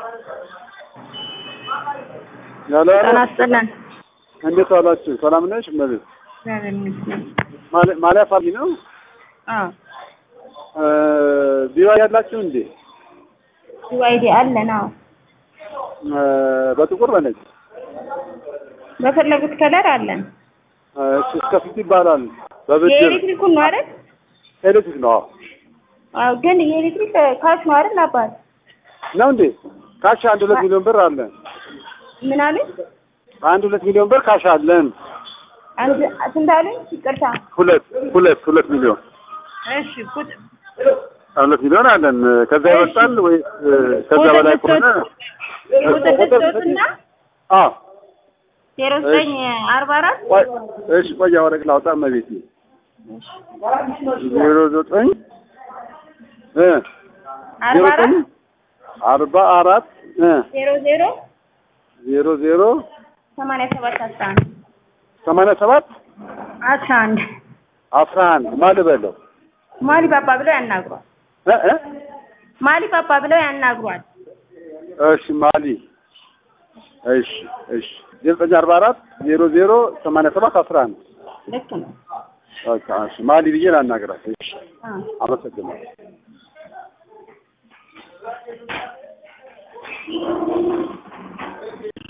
ያለ ጤና ይስጥልን። እንዴት ዋላችሁ? ሰላም ነሽ? እመቤት እግዚአብሔር ይመስገን። ማለ- ማሊያ ፋርሚ ነው አዎ ቢዋ ያላችሁ እንዴ? ዩአይዲ አለን። አዎ እ፣ በጥቁር በነጭ በፈለጉት ከለር አለን። እሺ፣ እስከ ስንት ይባላል? በብድር የኤሌክትሪኩን ነው አይደል? ኤሌክትሪክ ነው? አዎ አዎ ግን የኤሌክትሪክ ካሽ ነው አይደል? አባት ነው እንዴ? ካሽ አንድ ሁለት ሚሊዮን ብር አለን። ምን አሉኝ? አንድ ሁለት ሚሊዮን ብር ካሽ አለን። አንድ ስንት አሉኝ? ይቅርታ። ሁለት ሁለት ሁለት ሚሊዮን እሺ ቁጥ ሁለት ሚሊዮን አለን። ከዛ ይበልጣል ወይ እ፣ ከዛ ቁጥር በላይ ከሆነ ቁጥር ልትወጡና አዎ ዜሮ ዘጠኝ አርባ አራት ቆይ እሺ፣ ቆይ ወረቅ ላውጣ እመቤቴ ዜሮ ዘጠኝ እ አርባ ዜሮ ዘጠኝ አራት አርባ አራት እ ዜሮ ዜሮ ዜሮ ዜሮ ሰማንያ ሰባት አስራ አንድ ሰማንያ ሰባት አስራ አንድ አስራ አንድ ማን በለው ማሊ ባባ ብለው ያናግሯል። እ እ ማሊ ባባ ብለው ያናግሯል። እሺ ማሊ እሺ እሺ ዜሮ ዘጠኝ አርባ አራት ዜሮ ዜሮ ሰማንያ ሰባት አስራ አንድ ልክ ነው። በቃ እሺ ማሊ ብዬ ላናግራት። እሺ አዎ አመሰግናለሁ።